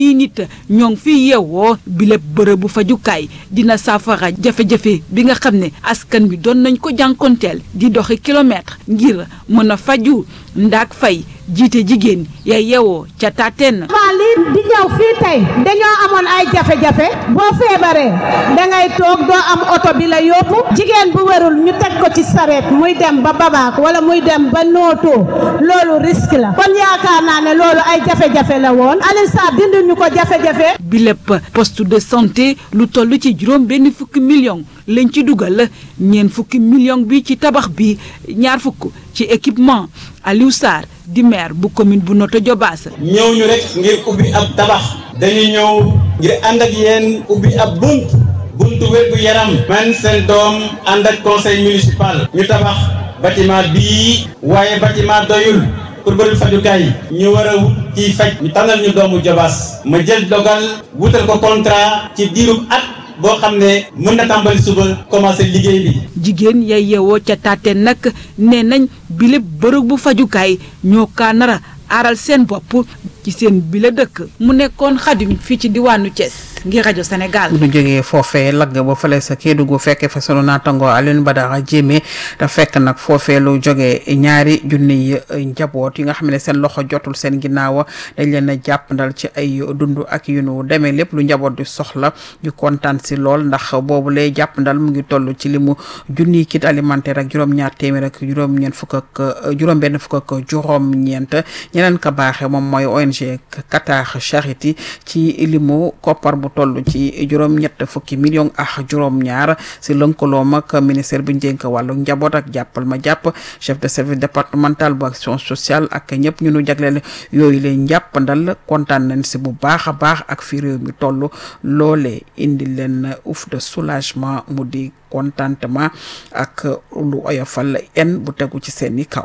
i nit ñoo ngi fi yeewoo bi lépp bërëbu fajukaay dina saafara jafe-jafe bi nga xam ne askan bi doon nañ ko jànkonteel di doxi kilomètre ngir mën a faju ndaak fay jiite jigéen ya yeewoo ca taateen waa lii di ñëw fii tey dañoo amoon ay jafe-jafe boo feebaree dangay toog doo am oto bi la yóbbu jigéen bu wérul ñu teg ko ci sareet muy dem ba babaak wala muy dem ba nootoo loolu risque la kon yaakaar naa ne loolu ay jafe-jafe la woon Alioune Sarr dindi ñu ko jafe-jafe bi lépp poste de santé lu toll ci juróom benn fukki million lañ ci dugal ñeent fukki million bi ci tabax bi ñaar fukk ci équipement Aliou Sarr di maire bu commune bu Notto Diobass ñëw ñu rek ngir ubbi ab tabax dañu ñëw ngir ànd ak yéen ubbi ab bunt buntu wér gu yaram man seen doom ànd ak conseil municipal ñu tabax bâtiment bii waaye bâtiment doyul pour bërëb fajukaay ñu war a wut ciy faj ñu tànnal ñu doomu Diobass ma jël dogal wutal ko contrat ci diirub at boo xam ne mën na tàmbali suba commencé liggéey bi. jigéen yay yeewoo ca taateen nag nee nañ bile bërëb bu fajukaay ñoo kaa nara aaral seen bopp ci seen bile dëkk mu nekkoon xadim fii ci diwaanu Thiès ngir rajo Sénégal. bu ñu jógee foofee lagg ba fële sa Kédougou fekkee fa sunu naataango Alioune Badara Diémé te fekk nag foofee lu jógee ñaari junniy njaboot yi nga xam ne seen loxo jotul seen ginnaaw dañ leen a jàppandal ci ay dund ak yu nu demee lépp lu njaboot di soxla ñu kontaan si lool ndax boobu lay jàppandal mu ngi toll ci limu junniy kit alimentaire ak juróom-ñaar téeméer ak juróom-ñeent fukk ak juróom-benn fukk ak juróom-ñeent ñeneen ka baaxee moom mooy ONG Qatar Charity ci limu koppar bu toll ci juróom-ñett fukki million ak juróom-ñaar si lënkaloom ak ministère bu njënk wàllu njaboot ak jàppal ma jàpp chef de service départemental bu action sociale ak ñëpp ñu nu jagleel yooyu leen njàppandal kontaan nañ si bu baax a baax ak fi réew mi toll loolee indi leen ouf de soulagement mu di contentement ak lu oyofal en bu tegu ci seeni kaw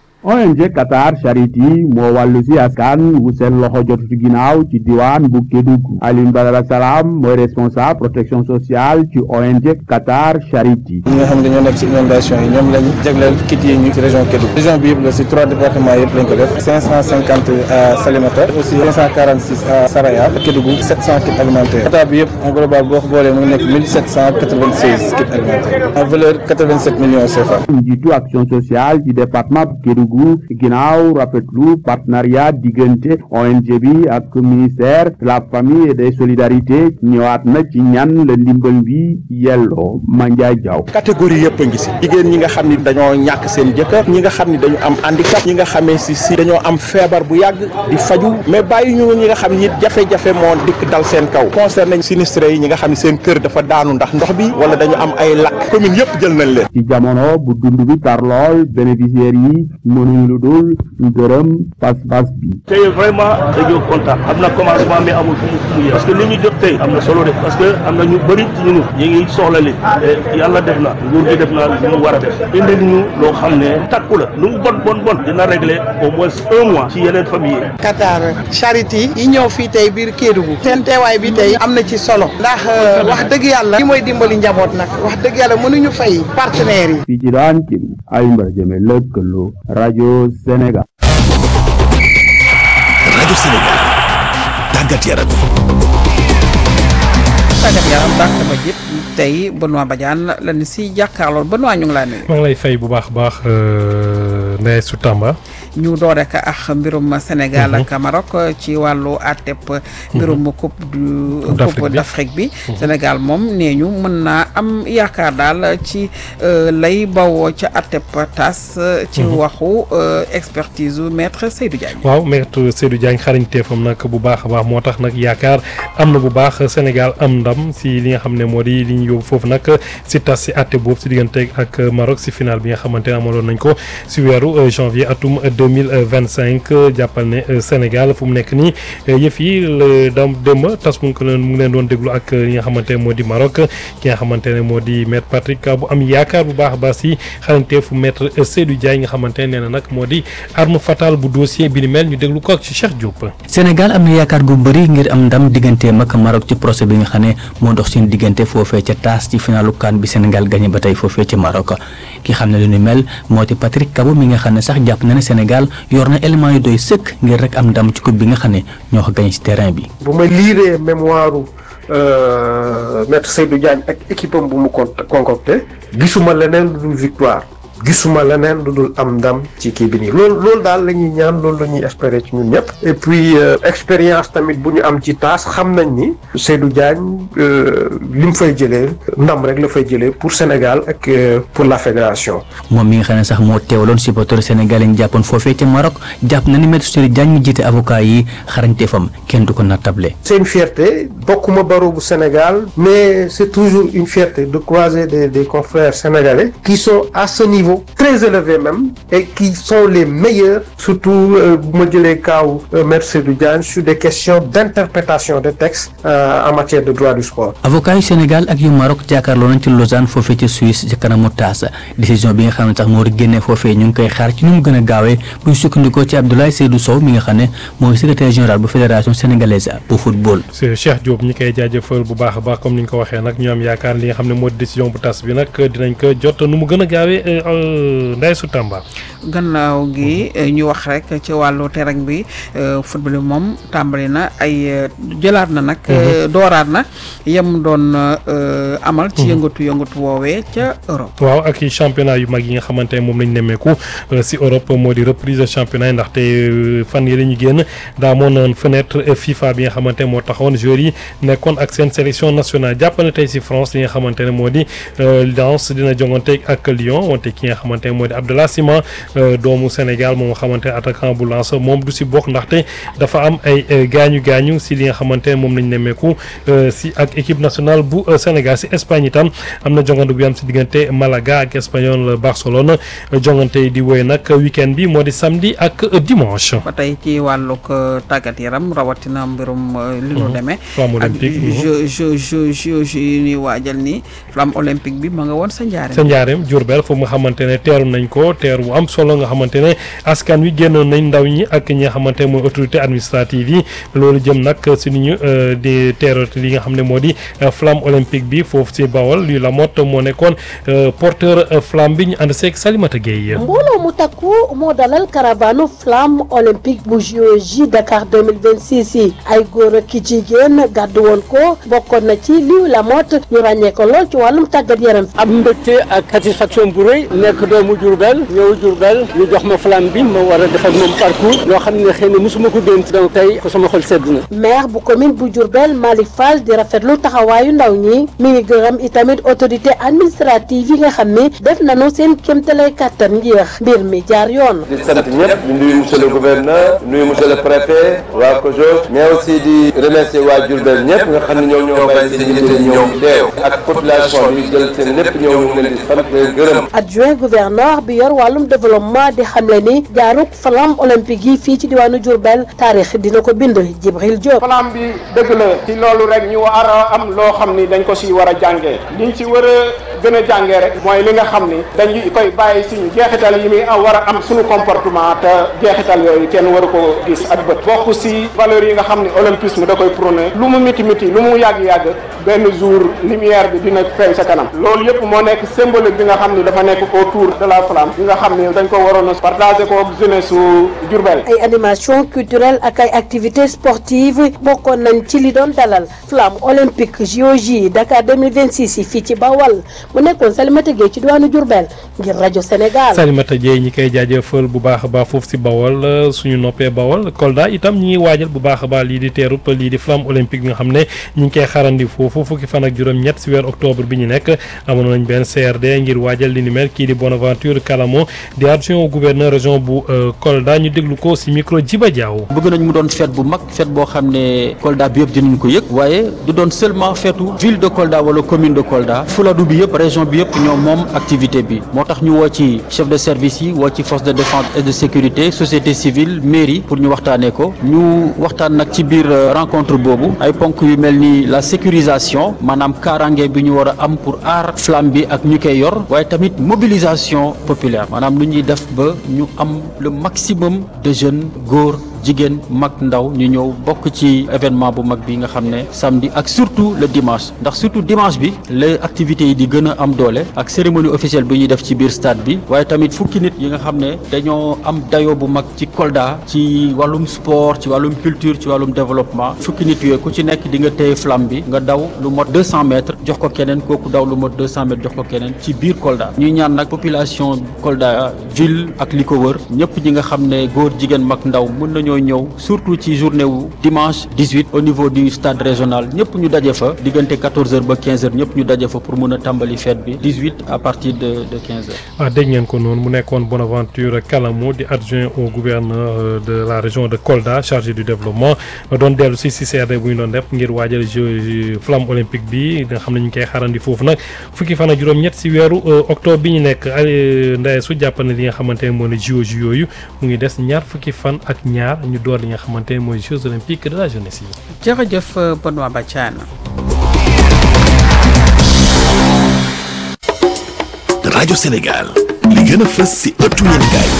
ONG Qatar Charity moo wàllu si askan wu seen loxo jotu ci ginnaaw ci diwaan bu Kédougou Alioune Badara Salam mooy responsable protection sociale ci ONG Qatar Charity ñi nga xam ne dañoo nekk ci inondation yi ñoom lañ jagleel kit yi ñu ci région Kédougou région bi yëpp la ci trois départements yëpp lañ ko def cinq cent cinquante à Salémata aussi cinq cent quarante six à Saraya Kédougou sept cent kits alimentaires Qatar bi yëpp en global boo ko boolee mu ngi nekk mille sept cent quatre vingt seize kits alimentaires en valeur quatre vingt sept millions CFA njiitu action sociale ci département bu Kédougou ginnaaw rafetlu partenariat diggante ONG bi ak ministère de la famille et des solidarités ñëwaat na ci ñan la ndimbal bi yelloo Mandiaye Diaw catégorie yëpp a ngi si jigéen ñi nga xam ni dañoo ñàkk seen jëkkër ñi nga xam ni dañu am handicap ñi nga xamee si si dañoo am feebar bu yàgg di faju mais bàyyi ñu ñi nga xam ni jafe-jafe moo dikk dal seen kaw concerné sinistré yi ñi nga xam ni seen kër dafa daanu ndax ndox bi wala dañu am ay lakk commune yëpp jël nañ leen ci jamono bu dund bi tar lool bénéficiaires yi mënuñu lu dul gërëm pas-pas bi tey vraiment dañoo kontaan am na commencement mais amul fu mu fu mu yem parce que li ñu jot tey am na solo de parce que am na ñu bëri ci ñunu ñu ngi soxla li te yàlla def na nguur gi def na lu mu war a def indi ñu loo xam ne takku la lu mu bon bon bon dina régler au moins un mois ci yeneen famille yi Qatar Charity yi ñëw fii tey biir Kédougou seen teewaay bi tey am na ci solo ndax wax dëgg yàlla li mooy dimbali njaboot nag wax dëgg yàlla mënuñu fay partenaires yi fii ci daan Kédougou Alioune Badara Diémé lëkkaloo rajo Sénégal rajo Sénégal tàggat yaram tàggat yaram baax ba jëpp tey Benoît Badiane la ni si jàkkaarlool Benoît ñu ngi laa nuyu. maa ngi lay fay bu baax a baax Ndeye Soutamba. ñu door rek ak mbirum Sénégal ak Maroc ci wàllu àtteb mbirum coupe du coupe d'Afrique bi Sénégal moom nee ñu mën naa am yaakaar daal ci lay bawoo ca àtteb tas ci waxu expertise u maître Seydou Diagne waaw maître Seydou Diagne xarañteefam nag bu baax a baax moo tax nag yaakaar am na bu baax Sénégal am ndam si li nga xam ne moo di li ñu yóbbu foofu nag si tas si àtte boobu si diggante ak Maroc si final bi nga xamante ne amaloon nañ ko si weeru janvier atum 2025 jàppal ne Sénégal fu mu nekk nii yëf yi la dam démb tas mu ngi ko leen mu ngi leen doon déglu ak li nga xamante ne moo di Maroc ki nga xamante ne moo di maître Patrick bu am yaakaar bu baax a baax si xarañteefu maître Seydou Diagne nga xamante ne nee na nag moo di arme fatale bu dossier bi ni mel ñu déglu ko ak ci Cheikh Diop. Sénégal am na yaakaar gu bëri ngir am ndam digganteem ak Maroc ci procès bi nga xam ne moo dox seen diggante foofee ca taas ci finalu CAN bi Sénégal gagné ba tey foofee ca Maroc ki xam ne lu ni mel moo di Patrick Kabo mi nga xam ne sax jàpp na ne Sénégal Sénégal yor na élément yu doy sëkk ngir rek am ndam ci coupe bi nga xam ne ñoo ko gañ ci terrain bi. bu ma liiree mémoire maître Seydou Diagne ak équipe am bu mu con concocté gisuma leneen lu dul victoire gisuma leneen lu dul am ndam ci kii bi nii loolu loolu daal la ñuy ñaan loolu la ñuy espérer ci ñun ñëpp et puis expérience tamit bu ñu am ci taas xam nañ ni Seydou Diagne li mu fay jëlee ndam rek la fay jëlee pour Sénégal ak pour la fédération. moom mi nga xam ne sax moo teewaloon supporter sénégalais ñu jàppoon foofee ca Maroc jàpp na ni maître Seydou Diagne mi jiite avocat yi xarañteefam kenn du ko nattable. c'est une fierté bokkuma barreau bu Sénégal mais c'est toujours une fierté de croiser des des confrères sénégalais qui sont à ce niveau. très élevés même et qui sont les meilleurs surtout bu ma jëlee kaaw maître Seydou Diagne sur des questions d'interprétation des textes euh, en matière de droit du sport. avocat yu Sénégal ak yu Maroc jàkkaarloo nañ ci Lausanne foofee ci Suisse ci kanamu taas décision bi nga xam ne sax moo di génnee foofee ñu ngi koy xaar ci nu mu gën a gaawee bu ñu sukkandikoo ci Abdoulaye Seydou Sow mi nga xam ne mooy secrétaire général bu fédération sénégalaise bu football. c'est Cheikh Diop ñi koy jaajëfal bu baax a baax comme ni ñu ko waxee nag ñu am yaakaar li nga xam ne moo di décision bu tas bi nag dinañ ko jot nu mu gën a gaawee Ndeye su Tamba. gannaaw gi ñu wax rek ci wàllu terrain bi football bi moom tàmbali na ay jëlaat na nag. dooraat na yem doon amal. ci yëngatu yëngatu woowee ca Europe. waaw ak championnat yu mag yi nga xamante ne moom lañ nemmeeku si Europe moo di reprise championnat yi ndaxte fan yii la ñu génn daa moon fenêtre FIFA bi nga xamante moo taxoon joueurs yi nekkoon ak seen sélection nationale jàpp na tey si France li nga xamante ne moo di Lens dina jongante ak Lyon wante ki nga xamante ne moo di Abdallah Sima doomu Sénégal moom nga xamante ne attaquant bu Lens moom du si bokk ndaxte dafa am ay gaañu gaañu si li nga xamante ne moom lañ nemmeeku si ak équipe nationale bu Sénégal si Espagne itam am na jongante bu am si diggante Malaga ak Espagnol Barcelone jongante yi di woy nag weekend bi moo di samedi ak dimanche. ba tey ci wàllug tàggat yaram rawatina mbirum li nu demee. flamme olympique ak jeu jeu jeu jeu yi ñuy waajal ni flamme olympique bi ma nga woon sa njaareem. sa njaareem Diourbel foofu nga xamante ne teeru nañ ko teeru bu am solo nga xamante ne askan wi génnoon nañ ndaw ñi ak ñi nga xamante ne mooy autorité administrative yi loolu jëm nag si ni ñu di teeru li nga xam ne moo di flamme olympique bi foofu si Bawol luy la mot moo nekkoon porteur flamme bi ñu ànd seeg Salimata Gueye. mbooloo mu takku moo dalal caravane flamme olympique bu JOJ Dakar 2026 yi ay góor ak ki jigéen gàddu woon ko bokkoon na ci liw la mot ñu ràññee ko lool ci wàllum tàggat yaram. am mbégte ak satisfaction bu rëy nekk doomu Diourbel ñëw Diourbel ñu jox ma flamme bi ma war a def ak moom parcours loo xam ne xëy na mosuma ko dénk donc tey ko sama xol sedd na. maire bu commune bu Diourbel Malick Fall di rafetlu taxawaayu ndaw ñi mi ngi gërëm itamit autorité administrative yi nga xam ne def nañu seen kéemtalaay kàttan ngir mbir mi jaar yoon. di sant ñëpp di nuyu monsieur le gouverneur di nuyu monsieur le préfet waa COJOS mais aussi di remercier waa Diourbel ñëpp nga xam ne ñoom ñoo bàyyi seen yitte ñëw teew ak population bi jël seen lépp ñëw ñu ngi leen di sant leen gërëm. adjoint gouverneur bi yor wàllum développement di xamle ni jaaruk flamme olympique yi fii ci diwaanu Diourbel taarix dina ko bind Jibril Diop. flamme bi dëgg la ci loolu rek ñu war a am loo xam ni dañ ko si war a jàngee liñ ci war a gën a jàngee rek mooy li nga xam ni dañu koy bàyyi suñu jeexital yi muy war a am suñu comportement te jeexital yooyu kenn waru ko gis ak bët bokk si valeurs yi nga xam ni olympisme da koy prôné lu mu miti miti lu mu yàgg-yàgg benn jour lumière bi dina feeñ sa kanam loolu yëpp moo nekk symbolique bi nga xam ni dafa nekk autour de la flamme bi nga xam ni dañ ko waroon a partagé ko ak jeunesse su Diourbel ay animation culturelle ak ay activités sportives bokkoon nañ ci li doon dalal flamme olympique JOJ Dakar 2026 yi fii ci Bawal mu nekkoon Salimata Gueye ci diwaanu Diourbel ngir rajo Sénégal. Salimata Gueye ñi koy jaajëfal bu baax a baax foofu si Bawal suñu noppee Bawal Kolda itam ñi ngi waajal bu baax a baax lii di teerub lii di flamme olympique bi nga xam ne ñi ngi koy xarandi foofu fukki fan ak juróom-ñett si weer octobre bi ñu nekk amoon nañ benn CRD ngir waajal li ni mel kii di Bonaventure Kalamo di adjoint au gouverneur région bu Kolda ñu déglu ko si micro Djiba Diaw. bëgg nañ mu doon fête bu mag fête boo xam ne Kolda bi yëpp dinañ ko yëg waaye du doon seulement feetu ville de Kolda wala commune de Kolda Fuladu bi yëpp région bi yëpp ñoom moom activité bi moo tax ñu woo ci chef de service yi woo ci force de défense et de sécurité société civile mairie pour ñu waxtaanee ko ñu waxtaan nag ci biir rencontre boobu ay ponk yu mel ni la sécurisation maanaam kaaraange bi ñu war a am pour aar flamme bi ak ñu koy yor waaye tamit mobilisation populaire maanaam lu ñuy def ba ñu am le maximum de jeunes góor jigéen mag ndaw ñu ñëw bokk ci événement bu mag bi nga xam ne samedi ak surtout le dimanche ndax surtout dimanche bi la activités yi di gën a am doole ak cérémonie officielle bi ñuy def ci biir stade bi waaye tamit fukki nit yi nga xam ne dañoo am dayo bu mag ci Kolda ci wàllum sport ci wàllum culture ci wàllum développement fukki nit yooyu ku ci nekk di nga téye flamme bi nga daw lu mot 200 mètres jox ko keneen kooku daw lu mot 200 mètres jox ko keneen ci biir Kolda ñuy ñaan nag population Kolda ville ak li ko wër ñëpp ñi nga xam ne góor jigéen mag ndaw mën nañoo ñëw surtout ci journée wu dimanche 18 au niveau du stade régional ñëpp ñu daje fa diggante 14h ba 15h ñëpp ñu daje fa pour mën a tàmbali fête bi 18 à partir de de 15h. ah dégg ngeen ko noonu mu nekkoon Bonaventure Kalamo di adjoint au gouverneur de la région de Kolda chargé du développement doon dellu si si CRD bu ñu doon def ngir waajal jeux flamme olympique bi nga xam ne ñu ngi koy xaarandi foofu nag fukki fan ak juróom-ñett si weeru octobre bi ñu nekk ndaye su jàpp ne li nga xamante ne moo ne JOJ yooyu mu ngi des ñaar fukki fan ak ñaar ñu door li nga xamante ne mooy Jeux olympiques de la jeunesse yi. jërëjëf Benoît Badiane. rajo Sénégal li gën a fës si ëttu yéenekaay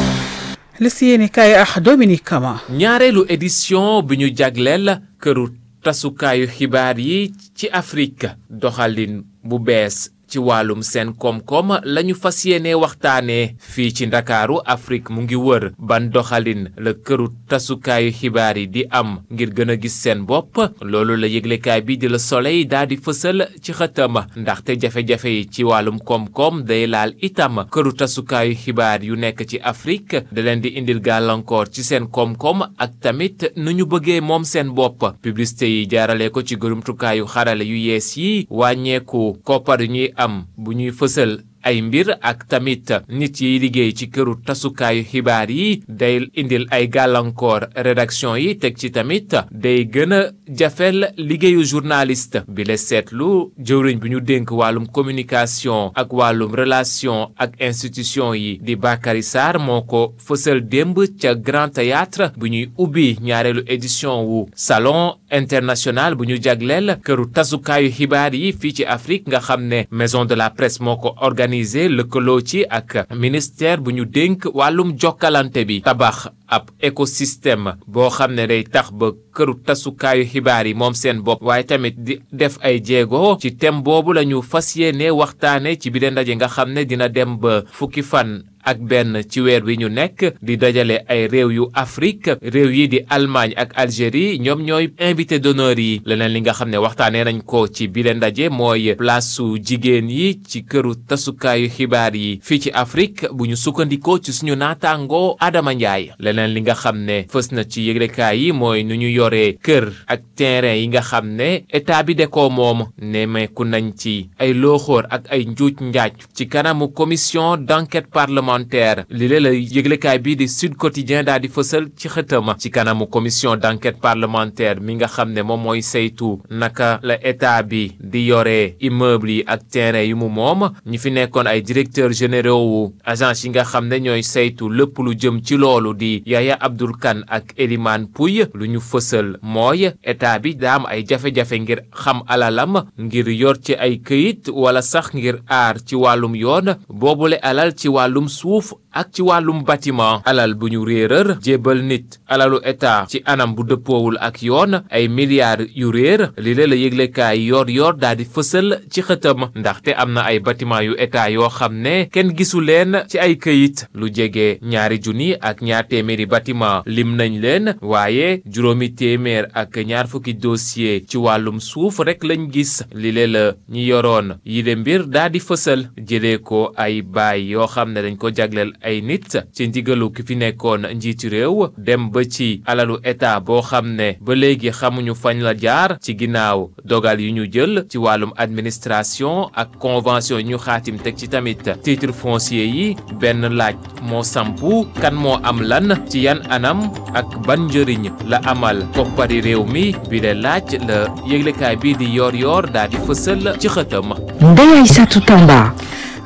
li si yéenekaay ak Dominique Kama. ñaareelu édition bi ñu jagleel këru tasukaayu xibaar yi ci Afrique doxalin bu bees ci wàllum seen koom-koom lañu fas yéene waxtaanee fii ci ndakaaru Afrique mu ngi wër ban doxalin la këru tasukaayu xibaar yi di am ngir gën a gis seen bopp loolu la yëglekaay bi di la Soleil daal di fësal ci xëtam ndaxte jafe-jafe yi ci wàllum koom-koom day laal itam këru tasukaayu xibaar yu nekk ci Afrique da leen di indil gàllankoor ci seen koom-koom ak tamit nu ñu bëggee moom seen bopp publicité yi jaarale ko ci gërumtukaayu xarale yu yees yi wàññeeku koppar yu ñuy am bu ñuy fësal ay mbir ak tamit nit yiy liggéey ci këru tasukaayu xibaar yi day indil ay gàllankoor rédaction yi teg ci tamit day gën a jafel liggéeyu journaliste bi la seetlu jëwriñ bi ñu dénk wàllum communication ak wàllum relation ak institution yi di Bakary Sarr moo ko fësal démb ca Grand Théâtre bu ñuy ubbi ñaareelu édition wu salon international bu ñu jagleel këru tasukaayu xibaar yi fii ci Afrique nga xam ne maison de la presse moo ko organisé lëkkaloo ci ak ministère bu ñu dénk wàllum jokkalante bi tabax ab écosystème boo xam ne day tax ba këru tasukaayu xibaar yi moom seen bopp waaye tamit di def ay jéego ci thème boobu la ñu fas yéene waxtaane ci biir ndaje nga xam ne dina dem ba fukki fan ak benn ci weer wi ñu nekk di dajale ay réew yu Afrique réew yi di Allemagne ak Algérie ñoom ñooy invité d'honneur yi leneen li nga xam ne waxtaanee nañ ko ci bile ndaje mooy place su jigéen yi ci këru tasukaayu xibaar yi fii ci Afrique bu ñu sukkandikoo ci suñu naataangoo Adama Ndiaye leneen li nga xam ne fës na ci yëglekaay yi mooy nu ñu yoree kër ak terrain yi nga xam ne état bi de ko moom nemeeku nañ ci ay looxoor ak ay njuuj njaaj ci kanamu commission d'enquête parlementaire li lee la yëglekaay bii di Sud Quotidien daal di fësal ci xëtama ci kanamu commission d'enquête parlementaire mi nga xam ne moom mooy saytu naka la état bi di yore immeuble yi ak terrain yu mu moom ñi fi nekkoon ay directeurs généraux wu agence yi nga xam ne ñooy saytu lépp lu jëm ci loolu di Yaya Abdoul Kane ak Elimane Pouy lu ñu fësal mooy état bi daa am ay jafe-jafe ngir xam alalam ngir yor ci ay këyit wala sax ngir aar ci wàllum yoon boobule alal ci wàllum suuf ak ci wàllum bâtiment alal bu ñu réeral jébal nit alalu état ci anam bu dëppoowul ak yoon ay milliards yu réer li la yëglekaay yor yor daal di fësal ci xëtam ndaxte am na ay bâtiment yu état yoo xam ne kenn gisu leen ci ay këyit lu jege ñaari junni ak ñaar téeméeri bâtiment lim nañ leen waaye juróomi téeméer ak ñaar fukki dossier ci wàllum suuf rek lañ gis li la ñi yoroon yile mbir daal di fësal jëlee ko ay baay yoo xam ne dañ ko jagleel ay nit ci ndigalu ki fi nekkoon njiitu réew dem ba ci alalu état boo xam ne ba léegi xamuñu fañ la jaar ci ginnaaw dogal yu ñu jël ci wàllum administration ak convention yi ñu xaatim teg ci tamit titre foncier yi benn laaj moo sampu kan moo am lan ci yan anam ak ban njëriñ la amal koppari réew mi bi de laaj la yëglekaay bii di yor yor daal di fësal ci xëtam Ndeye Aïssatou Tamba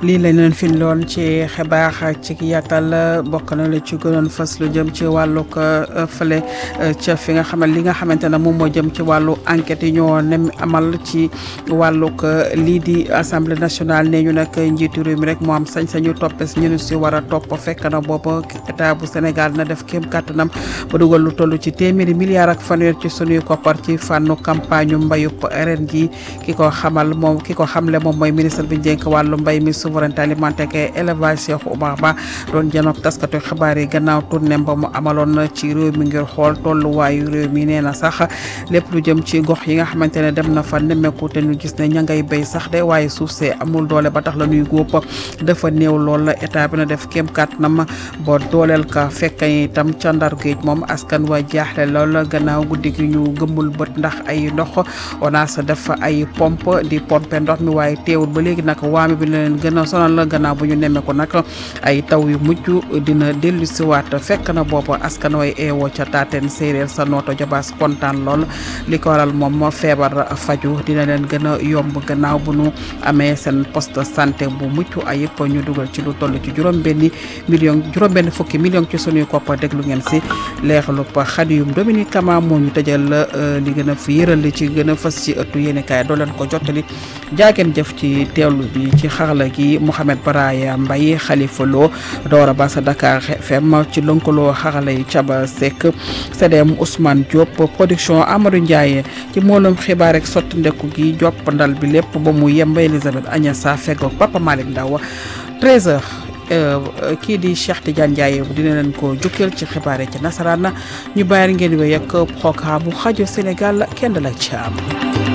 lii lañ leen fi loon ci xibaar ci yàttal bokk na la ci gënoon fës lu jëm ci wàllug fële ca fi nga xamal li nga xamante ne moom moo jëm ci wàllu enquête yi ñoo nem amal ci wàllug lii di assemblée nationale nee ñu nag njiitu réew mi rek moo am sañ-sañu toppes ñu si war a topp fekk na booba état bu Sénégal na def kéem kàttanam ba dugal lu toll ci téeméeri milliards ak fanweer ci sunuy koppar ci fànnu campagne mbayub ren ji ki ko xamal moom ki ko xamle moom mooy ministre bi njënk wàllu mbay mi souveraineté alimentaire ak élevage Cheikh Oumar Ba doon janoog taskatu xibaar yi gannaaw tournée ba mu amaloon ci réew mi ngir xool tolluwaayu réew mi nee na sax lépp lu jëm ci gox yi nga xamante ne dem na fa nemmeeku te ñu gis ne ña ngay béy sax de waaye suuf see amul doole ba tax la ñuy góob dafa néew lool la état bi na def kéem kàttanam ba dooleel ka fekk itam ca ndar géej moom askan wa jaaxle lool gannaaw guddi gi ñu gëmmul bët ndax ay ndox ONAS def ay pompe di pompe ndox mi waaye teewul ba léegi nag waame bi na leen gën a sonal la gannaaw bu ñu nemmeeku nag ay taw yu mujj dina dellu siwaat fekk na boobu askan way eewoo ca taateen séeréer sa nooto jabaas kontaan lool li ko waral moom moo feebar faju dina leen gën a yomb gannaaw bu nu amee seen poste santé bu mucc ayib ñu dugal ci lu toll ci juróom-benni million juróom-benn fukki million ci sunuy koppa déglu ngeen si leexalu xadiyum Dominique Kama moo ñu tëjal li gën a fi yëral li ci gën a fës ci ëttu yéene kaay doo leen ko jottali jaageen jëf ci teewlu bi ci xarala gi Mouhamed Baraya Mbaye Khalifa Lo Doora Ba sa Dakar FM ci lënkaloo xarala yi Caba Seck CDM Ousmane Diop production Amadou Ndiaye ci moolum xibaar rek sotti ndeku gi jopp ndal bi lépp ba mu yemb Elisabeth Agnassa feggoog Papa Malick Ndaw 13h kii di Cheikh Tidiane Ndiaye dina leen ko jukkeel ci xibaar yi ci nasaraan ñu bàyyi ngeen wéy ak programme bu xajo Sénégal kenn la ci am